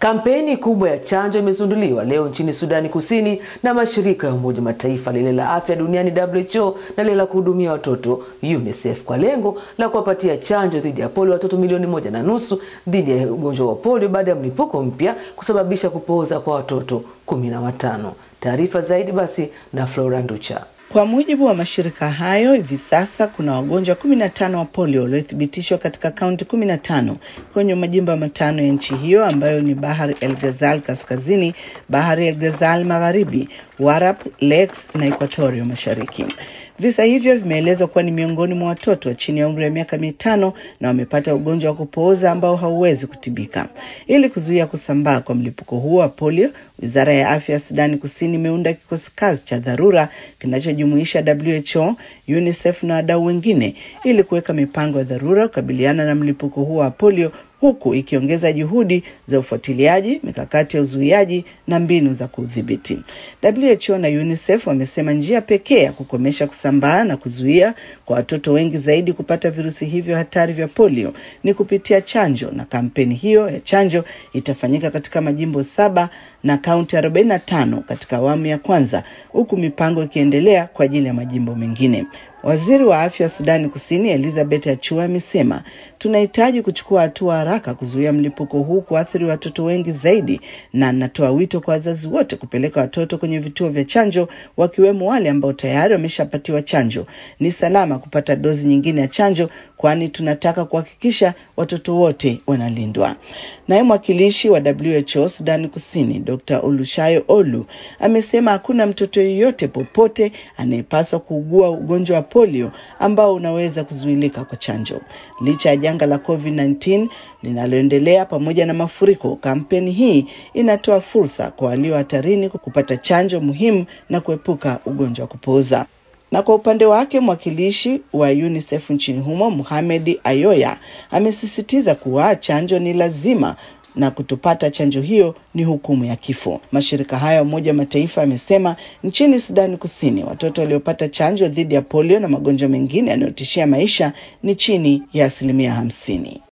Kampeni kubwa ya chanjo imezinduliwa leo nchini Sudani Kusini na mashirika ya Umoja Mataifa, lile la afya duniani WHO na lile la kuhudumia watoto UNICEF kwa lengo la kuwapatia chanjo dhidi ya polio watoto milioni moja na nusu dhidi ya ugonjwa wa polio baada ya mlipuko mpya kusababisha kupooza kwa watoto kumi na watano. Taarifa zaidi basi na Flora Nducha. Kwa mujibu wa mashirika hayo, hivi sasa kuna wagonjwa kumi na tano wa polio waliothibitishwa katika kaunti kumi na tano kwenye majimbo matano ya nchi hiyo ambayo ni Bahar el Ghazal kaskazini, Bahar el Ghazal magharibi, Warrap, Lakes na Equatoria mashariki. Visa hivyo vimeelezwa kuwa ni miongoni mwa watoto chini ya umri wa miaka mitano na wamepata ugonjwa wa kupooza ambao hauwezi kutibika. Ili kuzuia kusambaa kwa mlipuko huo wa polio, wizara ya afya ya Sudani Kusini imeunda kikosi kazi cha dharura kinachojumuisha WHO, UNICEF na wadau wengine ili kuweka mipango ya dharura kukabiliana na mlipuko huo wa polio huku ikiongeza juhudi za ufuatiliaji, mikakati ya uzuiaji na mbinu za kudhibiti. WHO na UNICEF wamesema njia pekee ya kukomesha kusambaa na kuzuia kwa watoto wengi zaidi kupata virusi hivyo hatari vya polio ni kupitia chanjo, na kampeni hiyo ya chanjo itafanyika katika majimbo saba na kaunti 45 katika awamu ya kwanza, huku mipango ikiendelea kwa ajili ya majimbo mengine. Waziri wa afya wa Sudani Kusini Elizabeth Achua amesema tunahitaji kuchukua hatua haraka kuzuia mlipuko huu kuathiri watoto wengi zaidi, na natoa wito kwa wazazi wote kupeleka watoto kwenye vituo vya chanjo, wakiwemo wale ambao tayari wameshapatiwa chanjo. Ni salama kupata dozi nyingine ya chanjo, kwani tunataka kuhakikisha watoto wote wanalindwa. Naye mwakilishi wa WHO Sudani Kusini Dr. Olushayo Olu amesema hakuna mtoto yeyote popote anayepaswa kuugua ugonjwa wa polio ambao unaweza kuzuilika kwa chanjo. Licha ya janga la COVID-19 linaloendelea pamoja na mafuriko, kampeni hii inatoa fursa kwa walio hatarini kupata chanjo muhimu na kuepuka ugonjwa wa kupooza. Na kwa upande wake mwakilishi wa UNICEF nchini humo Mohamed Ayoya amesisitiza kuwa chanjo ni lazima na kutopata chanjo hiyo ni hukumu ya kifo. Mashirika hayo ya Umoja wa Mataifa yamesema nchini Sudani Kusini watoto waliopata chanjo dhidi ya polio na magonjwa mengine yanayotishia maisha ni chini ya asilimia hamsini.